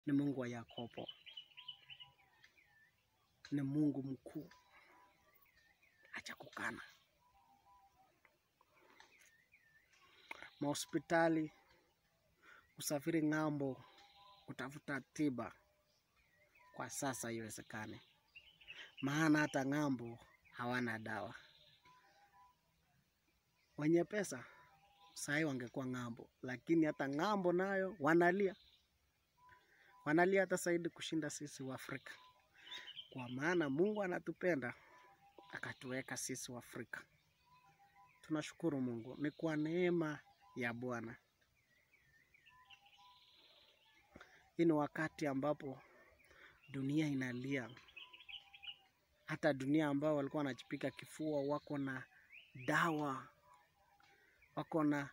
ni Mungu wa Yakobo, ni Mungu mkuu, acha kukana. Mahospitali, usafiri ng'ambo, kutafuta tiba kwa sasa haiwezekani, maana hata ng'ambo hawana dawa. Wenye pesa sahii wangekuwa ng'ambo, lakini hata ng'ambo nayo wanalia, wanalia hata zaidi kushinda sisi wa Afrika, kwa maana Mungu anatupenda akatuweka sisi wa Afrika. Tunashukuru Mungu, ni kwa neema ya Bwana. Hii ni wakati ambapo dunia inalia, hata dunia ambao walikuwa wanajipika kifua wako na dawa, wako na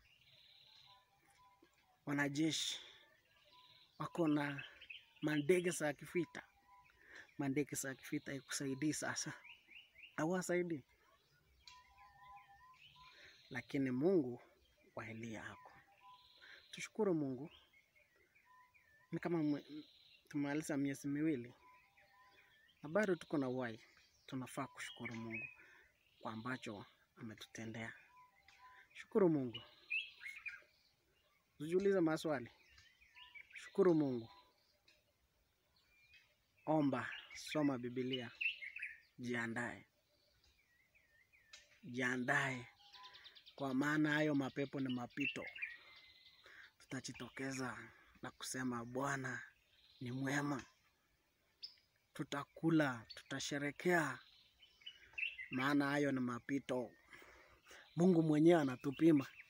wanajeshi, wako na mandege za kivita. Mandege za kivita ikusaidii sasa, hawasaidii, lakini Mungu wa Eliya hako. Tushukuru Mungu, ni kama mwe- tumaliza miezi miwili na bado tuko na uhai. Tunafaa kushukuru Mungu kwa ambacho ametutendea. Shukuru Mungu, usijiulize maswali. Shukuru Mungu, omba, soma Biblia, jiandae, jiandae, kwa maana hayo mapepo ni mapito. Tutajitokeza na kusema Bwana ni mwema, tutakula, tutasherekea, maana hayo ni mapito. Mungu mwenyewe anatupima.